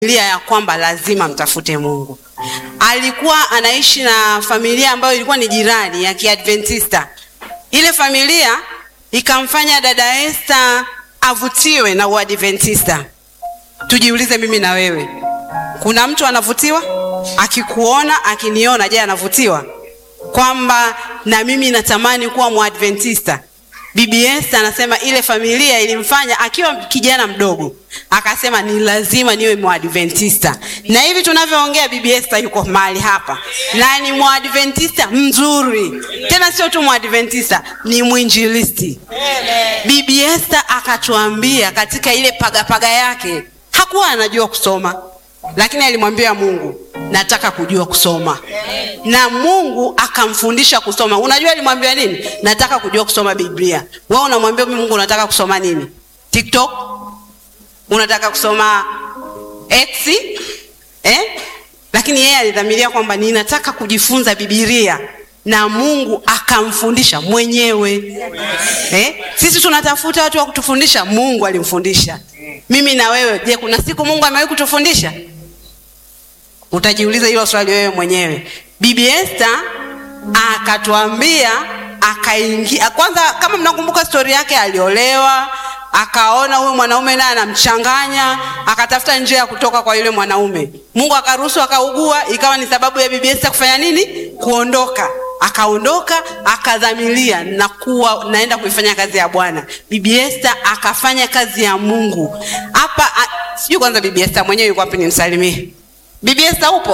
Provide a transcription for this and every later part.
familia ya kwamba lazima mtafute Mungu. Alikuwa anaishi na familia ambayo ilikuwa ni jirani ya Kiadventista. Ile familia ikamfanya dada Esther avutiwe na Uadventista. Tujiulize mimi na wewe, kuna mtu anavutiwa? Akikuona, akiniona, je, anavutiwa kwamba na mimi natamani kuwa Mwadventista? Bibi Esther anasema ile familia ilimfanya akiwa kijana mdogo, akasema ni lazima niwe Mwadventista. Na hivi tunavyoongea, Bibi Esther yuko mahali hapa na ni Mwadventista mzuri, tena sio tu Mwadventista, ni mwinjilisti. Bibi Esther akatuambia katika ile pagapaga yake, hakuwa anajua kusoma, lakini alimwambia Mungu, nataka kujua kusoma na Mungu akamfundisha kusoma. Unajua alimwambia nini? Nataka kujua kusoma Biblia. Wewe unamwambia Mungu unataka kusoma nini? TikTok? Unataka kusoma X? Eh? Lakini yeye alidhamiria kwamba ninataka kujifunza Biblia na Mungu akamfundisha mwenyewe. Eh? Sisi tunatafuta watu wa kutufundisha, Mungu alimfundisha. Mimi na wewe, je, kuna siku Mungu amewahi kutufundisha? Utajiuliza hilo swali wewe mwenyewe. Bibi Esther akatuambia, akaingia kwanza. Kama mnakumbuka stori yake, aliolewa, akaona huyu mwanaume naye anamchanganya, akatafuta njia ya kutoka kwa yule mwanaume. Mungu akaruhusu, akaugua, ikawa ni sababu ya Bibi Esther kufanya nini? Kuondoka. Akaondoka, akadhamiria na kuwa naenda kuifanya kazi ya Bwana. Bibi Esther akafanya kazi ya Mungu hapa. Sijui kwanza Bibi Esther mwenyewe yuko wapi, nimsalimie. Bibi Esther upo?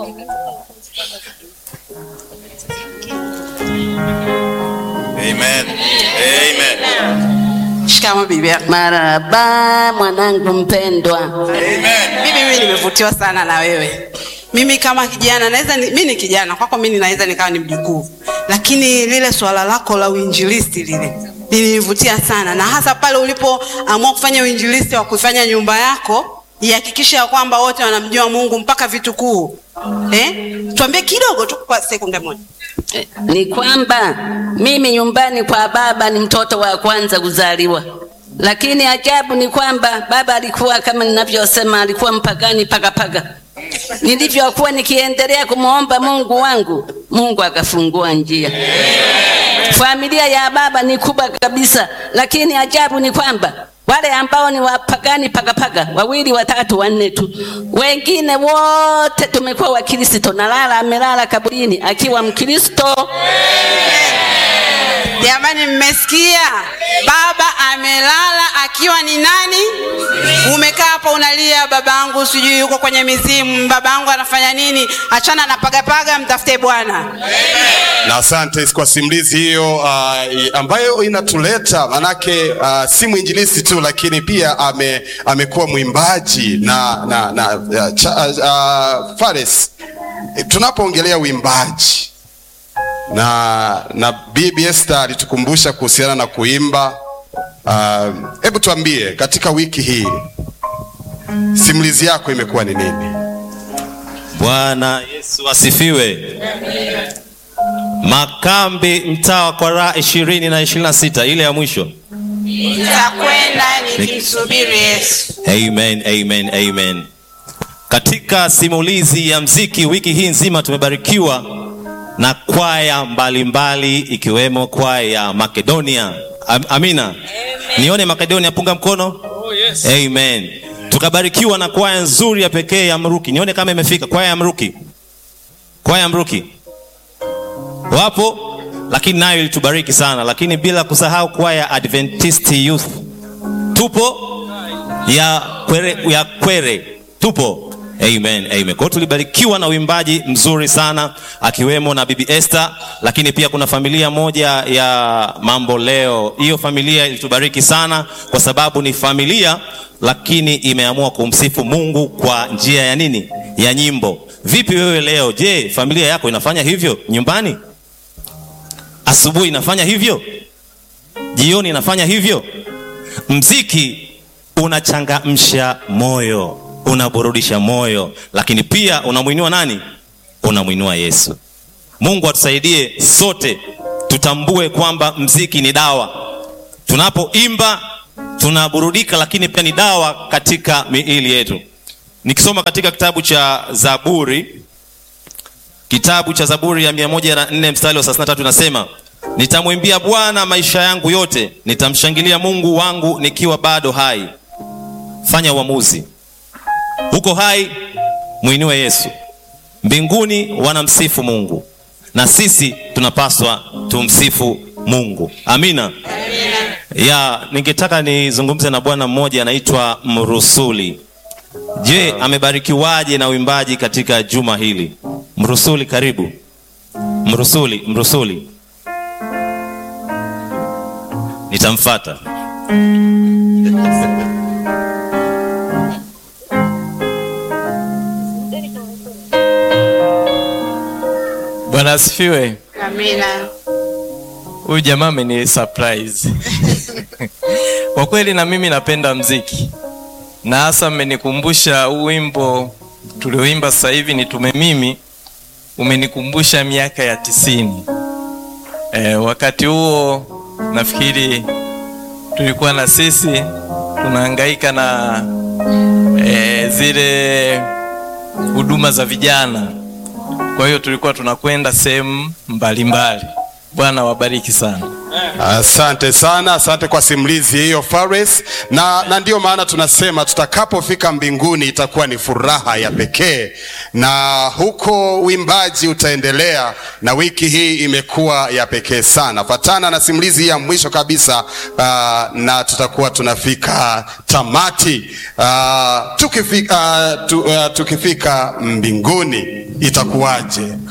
Amen. Amen. Shikamo bibi. Maraba mwanangu mpendwa. Amen. Bibi, mimi nimevutiwa sana na wewe. Mimi kama kijana naweza ni, mimi ni kijana kwako, mimi naweza nikawa ni mjukuu, lakini lile swala lako la uinjilisti lile lilinivutia sana, na hasa pale ulipoamua kufanya uinjilisti wa kuifanya nyumba yako ihakikisha ya kwamba wote wanamjua Mungu mpaka vitukuu. Eh? Tuambie kidogo tu kwa sekunde moja. Eh, Ni kwamba mimi nyumbani kwa baba ni mtoto wa kwanza kuzaliwa, lakini ajabu ni kwamba baba alikuwa kama ninavyosema, alikuwa mpagani pakapaga. Nilivyokuwa nikiendelea kumwomba Mungu wangu, Mungu akafungua njia. Familia ya baba ni kubwa kabisa, lakini ajabu ni kwamba wale ambao ni wapagani pakapaga wawili watatu wanne tu, wengine wote tumekuwa Wakristo. Nalala amelala kaburini akiwa Mkristo. Jamani, mmesikia? Baba amelala akiwa ni nani? Umekaa hapa unalia, babangu sijui yuko kwenye mizimu, babangu anafanya nini? Achana na pagapaga, mtafute Bwana. Na asante kwa simulizi hiyo uh, ambayo inatuleta manake, uh, si mwinjilisti tu lakini pia ame, amekuwa mwimbaji na, na, na uh, cha, uh, Fares, tunapoongelea uimbaji na na Bibi Esther alitukumbusha kuhusiana na kuimba. Hebu uh, tuambie katika wiki hii simulizi yako imekuwa ni nini? Bwana Yesu asifiwe. Makambi mtaa wa Kwaraa ishirini na ishirini na sita ile ya mwisho. Nitakwenda nikimsubiri Yesu. Amen, amen, amen. Katika simulizi ya mziki wiki hii nzima tumebarikiwa na kwaya mbalimbali ikiwemo kwaya ya Makedonia. Am, amina. Nione Makedonia, punga mkono. Oh, yes. Amen. Tukabarikiwa na kwaya nzuri ya pekee ya Mruki. Nione kama imefika kwaya ya Mruki. Kwaya ya Mruki wapo, lakini nayo ilitubariki sana, lakini bila kusahau kwaya ya Adventist Youth tupo, ya Kwere, ya Kwere tupo. Amen, amen. Kwa hiyo tulibarikiwa na uimbaji mzuri sana akiwemo na Bibi Esther, lakini pia kuna familia moja ya Mambo Leo. Hiyo familia ilitubariki sana kwa sababu ni familia lakini imeamua kumsifu Mungu kwa njia ya nini? Ya nyimbo. Vipi wewe leo? Je, familia yako inafanya hivyo nyumbani? Asubuhi inafanya hivyo? Jioni inafanya hivyo? Mziki unachangamsha moyo, unaburudisha moyo, lakini pia unamwinua nani? Unamwinua Yesu. Mungu atusaidie sote tutambue kwamba mziki ni dawa. Tunapoimba tunaburudika, lakini pia ni dawa katika miili yetu. nikisoma katika kitabu cha Zaburi, kitabu cha Zaburi ya 104 mstari wa 33 nasema, nitamwimbia Bwana maisha yangu yote, nitamshangilia Mungu wangu nikiwa bado hai. Fanya uamuzi, uko hai, mwinue Yesu. Mbinguni wanamsifu Mungu na sisi tunapaswa tumsifu Mungu. Amina. Ya, ningetaka nizungumze na bwana mmoja anaitwa Mrusuli. Je, amebarikiwaje na uimbaji katika juma hili? Mrusuli, karibu. Mrusuli, Mrusuli, nitamfata. Bwana asifiwe. Amina. Huyu jamaa ameni surprise. Kwa kweli na mimi napenda mziki, na hasa mmenikumbusha huu wimbo tulioimba sasa hivi nitume mimi, umenikumbusha miaka ya tisini. E, wakati huo nafikiri tulikuwa na sisi tunahangaika na e, zile huduma za vijana kwa hiyo tulikuwa tunakwenda sehemu mbalimbali. Bwana wabariki sana. Asante sana, asante kwa simulizi hiyo Fares, na, na ndio maana tunasema tutakapofika mbinguni itakuwa ni furaha ya pekee, na huko uimbaji utaendelea, na wiki hii imekuwa ya pekee sana. Fatana na simulizi hii ya mwisho kabisa, uh, na tutakuwa tunafika tamati. Uh, tukifika, uh, tu, uh, tukifika mbinguni itakuwaje?